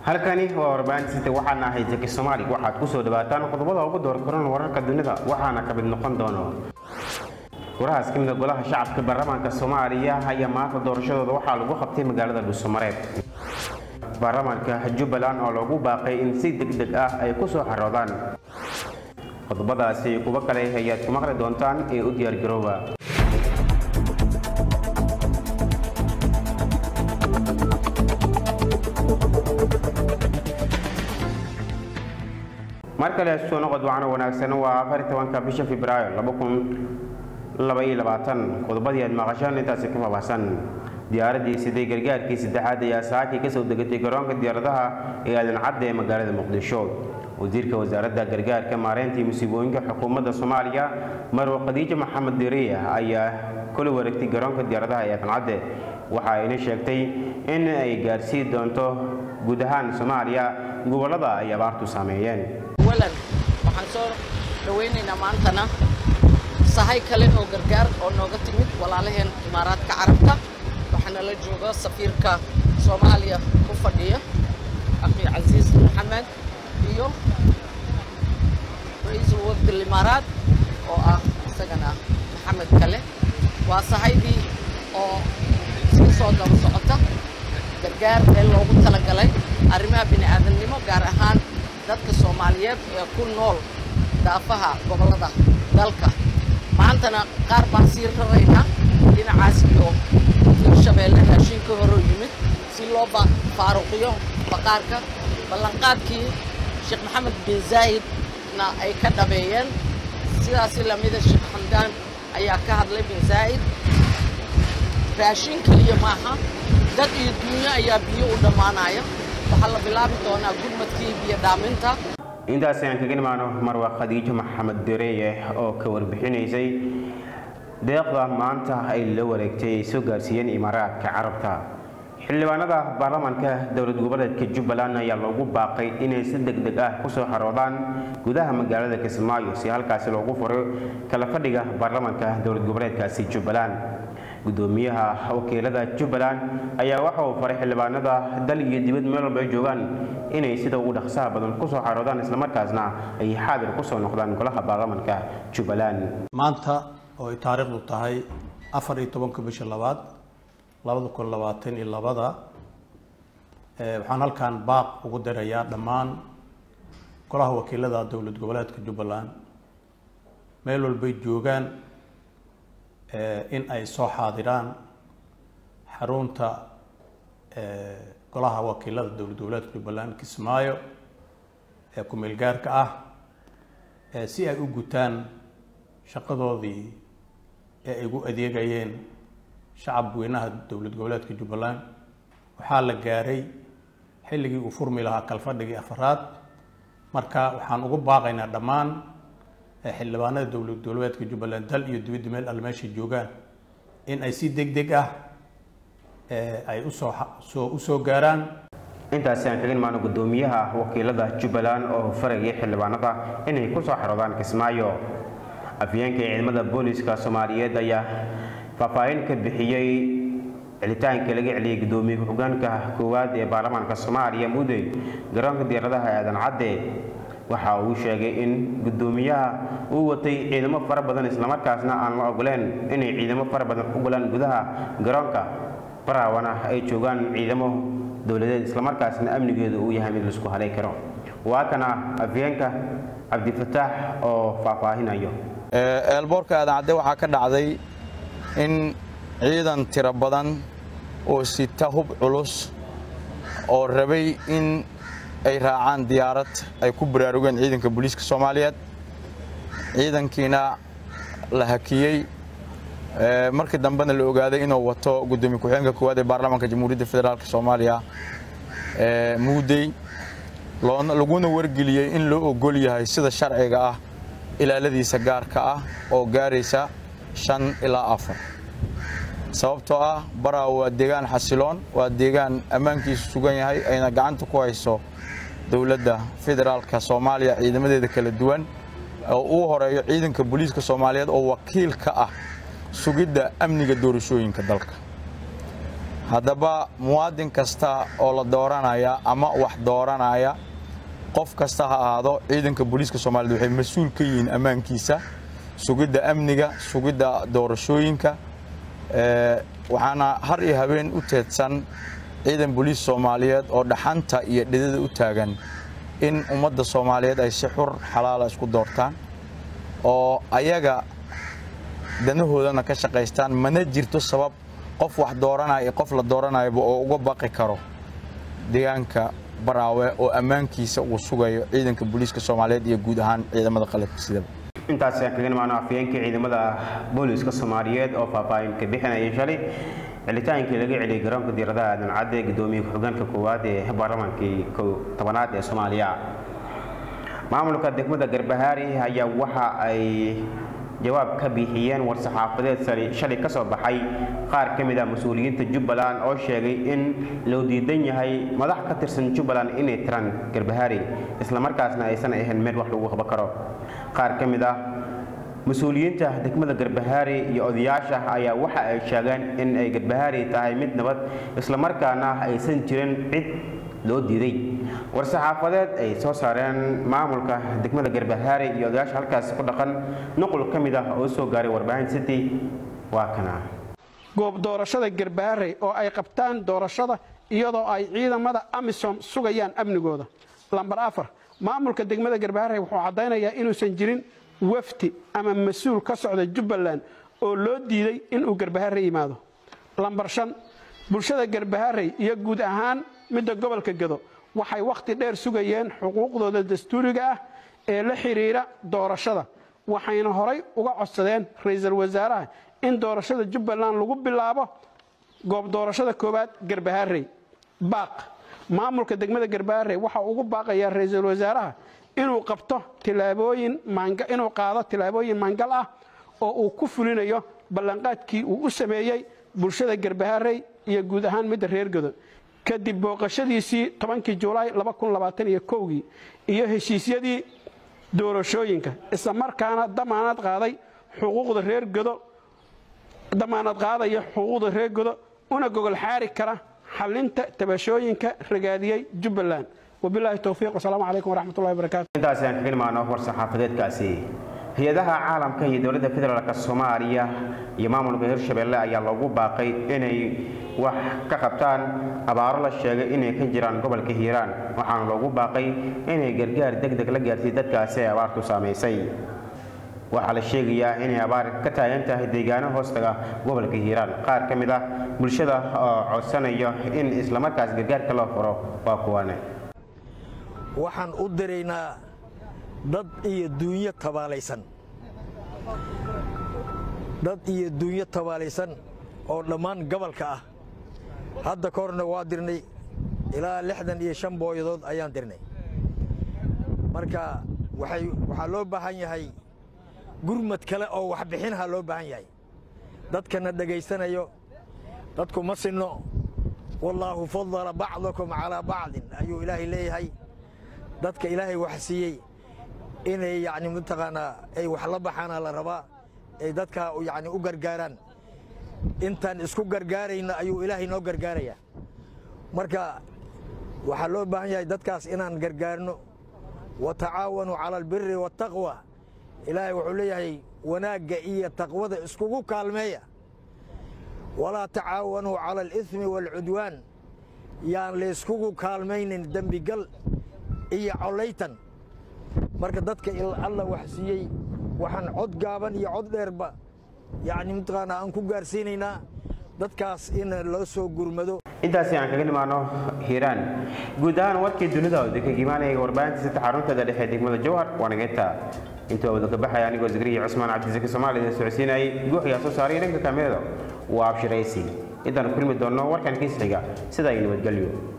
halkani waa warbaahintisita waxaana ahay jeki soomaali waxaad ku soo dhawaataan qodobada ugu door koran wararka dunida waxaana ka mid noqon doono golahaas ka mida golaha shacabka baarlamaanka soomaaliya ayaa maanta doorashadooda waxaa lagu qabtay magaalada dhuusamareeb baarlamaanka jubbaland oo loogu baaqay in si deg deg ah ay ku soo xaroodaan qodobadaasi kuwo kale ayaad ku maqli doontaan ee u diyaargarooba mar kale soo noqod wacno wanaagsan waa afar tobanka bisha febraayo laba kun labaiyo labaatan qodobadii aad maqashaan intaasi ka faahfaahsan diyaaraddii siday gargaarkii saddexaad ayaa saakii ka soo degatay garoonka diyaaradaha ee aadan cadda ee magaalada muqdisho wasiirka wasaaradda gargaarka maareyntii musiibooyinka xukuumadda soomaaliya marwo khadiijo maxamed deriya ayaa kula wareegtay garoonka diyaaradaha ee aadan cadde waxa ayna sheegtay in ay gaarsiin doonto guud ahaan soomaaliya gobollada ay abaartu saameeyeen walan waxaan soo dhawaynaynaa maantana sahay kale oo gargaar oo nooga timid walaalaheen imaaraadka carabta waxaana la jooga safiirka soomaaliya ku fadhiya akhi casiis maxamed iyo ra-iisul wafdi limaaraad oo ah isagana maxamed kale waa sahaydii oo sii soo daba socota gargaar ee loogu talagalay arrimaha bini aadamnimo gaar ahaan dadka soomaaliyeed ee ku nool daafaha gobollada dalka maantana qaar baan sii raraynaa dhinacaas iyo hirshabeelle raashin ka horoo yimid si loo faaruqiyo baqaarka ballanqaadkii sheekh maxamed bin zaa'idna ay ka dhabeeyeen sidaasi lamida sheekh xamdaan ayaa ka hadlay bin zaa'id raashin keliya maaha dad iyo dunyo ayaa biyo u dhammaanaya waxaa la bilaabi doonaa gurmadkii biyo dhaaminta intaas ayaan kaga imaano marwa khadiijo maxamed dereeye oo ka warbixinaysay deeqda maanta ay la wareegtay ay soo gaarsiiyeen imaaraadka carabta xildhibaanada baarlamaanka dowlad goboleedka jubbaland ayaa loogu baaqay inay si deg deg ah kusoo xaroodaan gudaha magaalada kismaayo si halkaasi loogu furo kala fadhiga baarlamaanka dowlad goboleedkaasi jubbaland gudoomiyaha wakiilada jubbaland ayaa waxa uu faray xildhibaanada dal iyo dibad meel walba ay joogaan inay sida ugu dhaqsaha badan kusoo xaroodaan islamarkaasna ay xaadir kusoo noqdaan golaha baarlamaanka jubbaland maanta oo ay taariikhdu tahay afar iyo tobanka bisha labaad labada kun labaatan iyo labada waxaan halkan baaq ugu dirayaa dhammaan golaha wakiilada dowlad goboleedka jubbaland meel walbay joogaan in ay soo xaadiraan xarunta golaha wakiilada dowlad goboleedka jubbaland kismaayo ee ku-meel gaarka ah si ay u gutaan shaqadoodii ee ay ugu adeegayeen shacab weynaha dowlad goboleedka jubbaland waxaa la gaaray xilligii uu furmi lahaa kalfadhigii afaraad marka waxaan ugu baaqaynaa dhammaan xildhibaanada dowlad goboleedka jubbaland dal iyo dibadda meel alle meeshay joogaan in ay si deg deg ah ay usoo soo usoo gaaraan intaasi aan kaga imaano gudoomiyaha wakiilada jubbaland oo farayay xildhibaanada inay kusoo xaroodaan kismaayo afyeenka ciidamada booliska soomaaliyeed ayaa faahfaahin ka bixiyey celitaanka laga celiyey gudoomiye ku-xigeenka koowaad ee baarlamaanka soomaaliya mudey garoonka diyaaradaha aadan cadde waxa uu sheegay in gudoomiyaha uu watay ciidamo fara badan islamarkaasna aan la ogoleen inay ciidamo fara badan u galaan gudaha garoonka baraawana ay joogaan ciidamo dowladeed islamarkaasna amnigeedu uu yahay mid laisku halay karo waa kana afyeenka cabdifataax oo faahfaahinayo eelboorka aadan cadde waxaa ka dhacday in ciidan tiro badan oo sita hub culus oo rabay in ay raacaan diyaarad ay ku baraarugeen ciidanka booliiska soomaaliyeed ciidankiina la hakiyey markii dambena la ogaaday inuu wato gudoomiye ku-xigeenka koowaad ee baarlamaanka jamhuuriyadda federaalk soomaaliya muudey laguna wargeliyey in loo ogol yahay sida sharciga ah ilaaladiisa gaarka ah oo gaaraysa shan ilaa afar sababtoo ah baraa waa deegaan xasiloon waa deegaan ammaankiisu sugan yahay ayna gacanta ku hayso dowladda federaalka soomaaliya ciidamadeeda kala duwan oo uu horeeyo ciidanka booliiska soomaaliyeed oo wakiil ka ah sugidda amniga doorashooyinka dalka haddaba muwaadin kasta oo la dooranaya ama wax dooranaya qof kasta ha ahaado ciidanka booliiska soomaaliyed waxay mas-uul ka yihiin ammaankiisa sugidda amniga sugidda doorashooyinka waxaana har iyo habeen u teedsan ciidan booliis soomaaliyeed oo dhaxanta iyo dhidada u taagan in ummadda soomaaliyeed ay si xur xalaala isku doortaan oo ayaga danahoodana ka shaqaystaan mana jirto sabab qof wax dooranaya qof la dooranayaba oo uga baqi karo deegaanka baraawe oo ammaankiisa uu sugayo ciidanka booliiska soomaaliyeed iyo guud ahaan ciidamada qalabka sidaba intaas ayaan kaga nimaano afyeenkii ciidamada booliiska soomaaliyeed oo faahfaahin ka bixinayay shalay celitaankii laga celiyay garoonka diiradaha aadan cadde gudoomiye ku-xigeenka koowaad ee baarlamaankii tobanaad ee soomaaliya maamulka degmada garbahaari ayaa waxa ay jawaab ka bixiyeen war-saxaafadeed shalay ka soo baxay qaar ka mid ah mas-uuliyiinta jubbaland oo sheegay in loo diidan yahay madax ka tirsan jubbaland inay tiraan garbahaari islamarkaasna aysan ahayn meel wax lagu qaban karo qaar ka mid ah mas-uuliyiinta degmada garbahaari iyo odayaasha ayaa waxa ay sheegeen in ay garbahaari tahay mid nabad islamarkaana aysan jirin cid loo diiday war-saxaafadeed ay soo saareen maamulka degmada garbahaari iyo odayaasha halkaas ku dhaqan nuqul ka mid ah oo soo gaaray warbaahin city waa kana goob doorashada garbaharey oo ay qabtaan doorashada iyadoo ay ciidamada amisom sugayaan amnigooda lambar afar maamulka degmada garbaharey wuxuu caddaynayaa inuusan jirin wafdi ama mas-uul ka socda jubbaland oo loo diiday inuu garbaharey yimaado lambar shan bulshada garbaharey iyo guud ahaan midda gobolka gedo waxay wakhti dheer sugayeen xuquuqdooda dastuuriga ah ee la xidhiidha doorashada waxayna horay uga codsadeen ra-iisul wasaaraha in doorashada jubbaland lagu bilaabo goob doorashada koowaad garbaharey baaq maamulka degmada garbaharey waxa ugu baaqayaa ra-iisul wasaaraha inuu qabto tilaabooyin inuu qaado tilaabooyin maangal ah oo uu ku fulinayo ballanqaadkii uu u sameeyey bulshada garbaharey iyo guud ahaan midda reer gedo kadib booqashadiisii tobankii julaay kii iyo heshiisyadii doorashooyinka isla markaana damaanad qaaday xuquuqda reer godo damaanad qaadaya xuquuqda reer godo una gogol xaari kara xalinta tabashooyinka ragaadiyey jubbaland wabilaahi towfiiq wasalaamu calaykum waraxmatullahi wabarakaatu intaas ayaan kaga nimaano war-saxaafadeedkaasi hay-adaha caalamka iyo dowladda federaalk soomaaliya iyo maamulka hirshabelle ayaa loogu baaqay inay wax ka qabtaan abaaro la sheegay inay ka jiraan gobolka hiiraan waxaana loogu baaqay inay gargaar deg deg la gaarsiiy dadkaasi ay abaartu saamaysay waxaa la sheegayaa inay abaar ka taagan tahay deegaano hoostaga gobolka hiiraan qaar ka mid ah bulshada oo codsanaya in islamarkaas gargaarka loo furo waa kuwane waxaan u diraynaa dad iyo duunyo tabaalaysan dad iyo duunyo tabaalaysan oo dhammaan gobolka ah hadda ka horna waa dirnay ilaa lixdan iyo shan booyadood ayaan dirnay marka waxay waxaa loo baahan yahay gurmad kale oo waxbixinha loo baahan yahay dadkana dhegaysanayo dadku ma sinno wallaahu fadala bacdakum calaa bacdin ayuu ilaahay leeyahay dadka ilaahay wax siiyey inay yani mataqaanaa ay wax la baxaana la rabaa ay dadka yani u gargaaraan intaan isku gargaarayna ayuu ilaahay noo gargaarayaa marka waxaa loo baahan yahay dadkaas inaan gargaarno wa tacaawanuu cala albiri waataqwa ilaahay wuxuu leeyahay wanaagga iyo taqwada iskugu kaalmeeya walaa tacaawanuu cala aliismi waalcudwaan yaan layskugu kaalmaynin dembigal iyo collaytan marka dadka alla wax siiyey waxaan cod gaaban iyo cod dheerba yacni mataqaanaa aan ku gaarsiinaynaa dadkaas in loo soo gurmado intaasi aan kaga nimaano hiiraan guud ahaan warkii dunida oo idinkaga imaanaya warbaahinta sita xarunteeda dhexe degmada jowhar waa nageynta intuu wada ka baxaya anigoo zagriya cusmaan cabdisaki soomaaliya socodsiinayay guuxiyaa soo saaray dhanka kaamirada waa abshiraysi intaan kulmi doonno warkan kiis xiga sida ay nabadgelyo